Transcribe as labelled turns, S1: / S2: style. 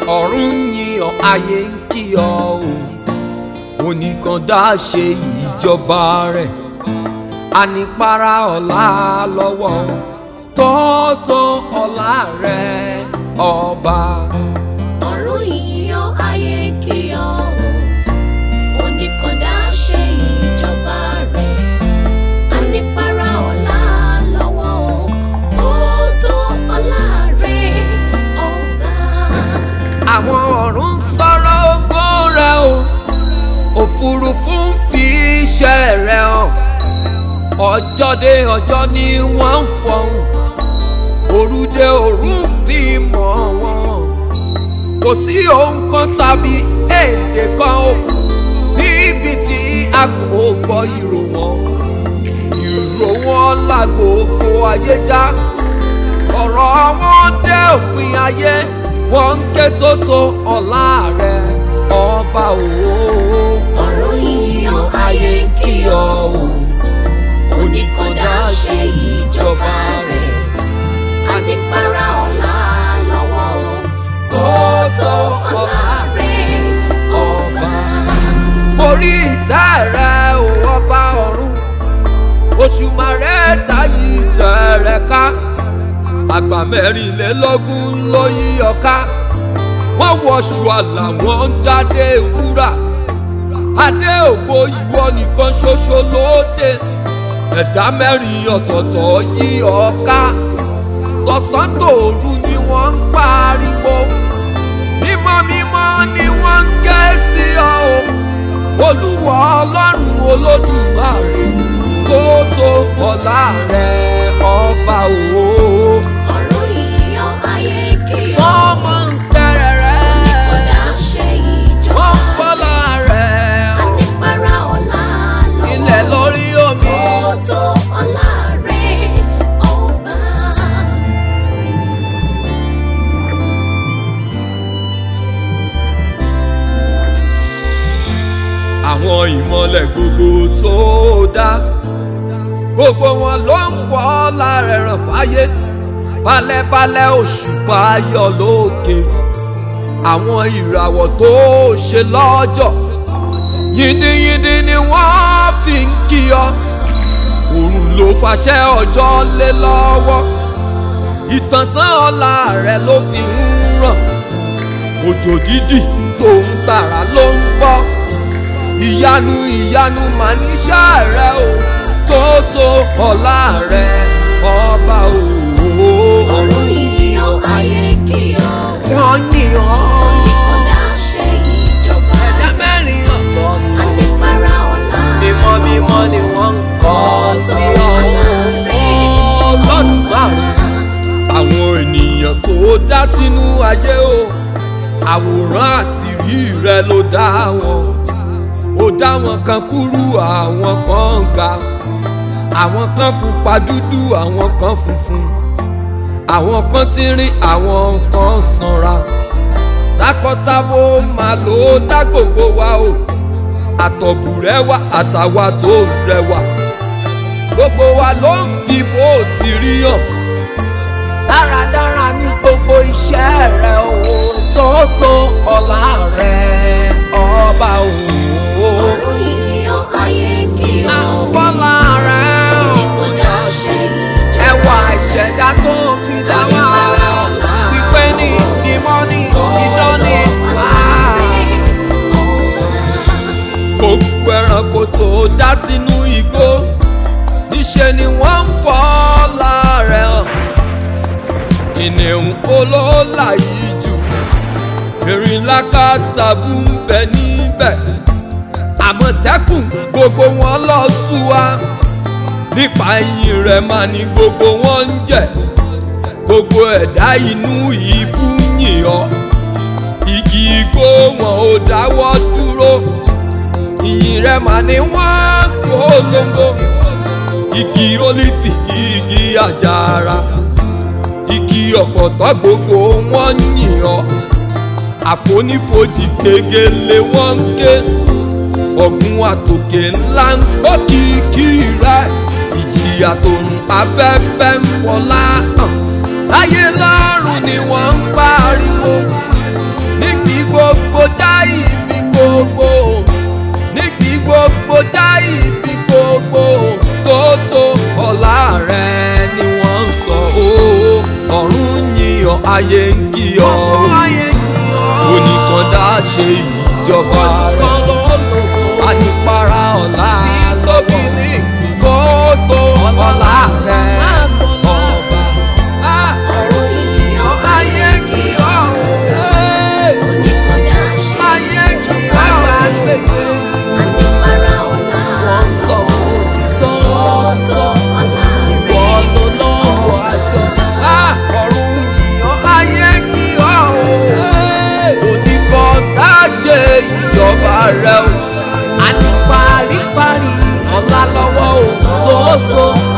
S1: ọ̀run yìn ọ́ ayé ń kí ọ o oníkan dá ṣe ìjọba rẹ̀ ànípara ọ̀la lọ́wọ́ tọ́tọ́ ọ̀la rẹ̀ ọba.
S2: ọ̀run yíyọ ayé kí ọ o oníkọ̀dá ṣe ìjọba rẹ̀ anípara ọ̀la lọ́wọ́ o tó tó ọ̀la rẹ̀ ọba.
S1: àwọn ọ̀run sọ̀rọ̀ ògo rẹ̀ o òfurufú ń fi iṣẹ́ rẹ̀ hàn ọjọ́ dé ọjọ́ ni wọ́n ń fọhùn òru dé òru ń fi mọ̀ wọ́n kò sí ohun kan tàbí èdè kan o níbi tí a kò gbọ́ ìró wọn ìró wọn là gbogbo ayé já ọ̀rọ̀ wọn dé òpin ayé wọ́n ń ké tótó ọ̀la rẹ̀ ọba òwò.
S2: ọ̀run yíyọ ayé kí ọ o oníkọ̀dá ṣe ìjọba rẹ̀ anípara ọ̀la lọ́wọ́ o tó tó ọ̀la rẹ̀ ọba.
S1: orí ìtẹ́ rẹ̀ ò ọba ọ̀run òṣùmàrè tayí ìtẹ́ rẹ̀ ká àgbà mẹ́rìnlélógún ló yí ọ ká wọ́n wọṣù àlà wọ́n ń dádé wúrà adé ògo ìwọ nìkan ṣoṣo lóde ẹ̀dá mẹ́rin ọ̀tọ̀ọ̀tọ̀ yí ọ ká tọ̀sán tòru ni wọ́n ń pariwo mímọ́ mímọ́ ni wọ́n ń ké sí ọ o olúwa ọlọ́run olódùmarè tó tó ọlá rẹ̀ ọba òwò.
S2: ọ̀run yíyọ ayé kí ọ
S1: sọ́mọ ń tẹ̀rẹ̀ rẹ̀
S2: oníkọ̀dá ṣe ìjọba
S1: wọ́n ń bọ́lá rẹ̀
S2: anípara ọ̀la lọ́wọ́
S1: ilẹ̀ lórí omi.
S2: tó tó ọ̀la rẹ̀ ọba.
S1: àwọn ìmọ̀lẹ̀ gbogbo tó dá gbogbo wọn ló ń fọ́ lára ẹ̀ràn fáyé balẹ̀balẹ̀ òṣùpá yọ lókè àwọn ìràwọ̀ tó ṣe lọ́jọ́ yìnyínyìnyín ni wọ́n fi ń kí ọ òrùn ló fàṣẹ ọjọ́ lé lọ́wọ́ ìtànsán ọlá rẹ̀ ló fi ń ràn òjò dídì tó ń tàrà ló ń bọ́ ìyanu ìyanu mà níṣẹ́ rẹ o tó tó ọlá rẹ ọba òwò.
S2: ọ̀run yíyọ ayé kí ọ
S1: wọ́n yìn ọ́
S2: oníkọ̀dá ṣe ìjọba
S1: ẹ̀dá mẹ́rin ọ̀tọ̀ọ̀tọ̀
S2: anípara ọ̀la
S1: mímọ́ mímọ́ ni wọ́n ń kọ́ sí ọ ọlọ́dún márùn àwọn ènìyàn tó dá sínú ayé o àwòrán àtìrí rẹ ló dá wọn ó dá wọn kan kúrú àwọn kan ga àwọn kan pupa dúdú àwọn kan funfun àwọn kan tínrín àwọn kan sanra takọtabo máa ló dá gbogbo wa o àtọ̀bù rẹwà àtàwa tó rẹwà gbogbo wa ló ń fi bó ti rí hàn dáradára ní gbogbo iṣẹ́ rẹ o tó tó ọlá rẹ ọba òwò.
S2: ọ̀run yíyọ ayé kí ọ
S1: Àpọ́lá rẹ̀
S2: oníkọ̀dá ṣe ìjọba
S1: ẹwà ìṣẹ̀dá tó fi dá wá wípé ní ìmọ̀ ní ìdán ní gbogbo ẹranko tó dá sínú igbó níṣẹ́ ni wọ́n ń fọ́ láàrẹ̀ hàn kìnìún olóòlà yìí jù erin lákàtàbù ń bẹ níbẹ̀ àmọ̀tẹ́kùn gbogbo wọn lọ sùn wá nípa ẹ̀yìn rẹ̀ máa ní gbogbo wọn ń jẹ gbogbo ẹ̀dá inú ìbú yìn ọ́ igi igbó wọn ò dáwọ́ dúró ìyìn rẹ̀ máa ní wọ́n polongo igi ólífì igi àjàrà igi ọ̀pọ̀tọ́ gbogbo wọn yìn ọ́ àfonífojì gegele wọn ń ké ọ̀gbun àtòkè ńlá ń gbọ́ kìkì rẹ̀ ìjìyà tó ń afẹ́fẹ́ ń wọlá hàn láyé lọ́rùn ni wọ́n ń pariwo ní ayé ń kí ọ oníkandá ṣe ìjọba rẹ anipara ọ̀la lọ́wọ́ kó tó ọ̀la rẹ ọba.
S2: ọ̀run ìyàn
S1: ayé kí ọ
S2: oníkọ̀dá ṣe
S1: ayé kí
S2: ìjọba
S1: ọ
S2: rẹ̀. Anípara ọ̀la
S1: wọ́n sọ òtítọ́
S2: tòótọ́ ọ̀la rẹ̀.
S1: wọ́n ló lọ́wọ́ àjọ. ọ̀run ìyàn ayé kí ọ oníkandá ṣe ìjọba rẹ o. àní paríparí ọ̀la lọ́wọ́ o tó tó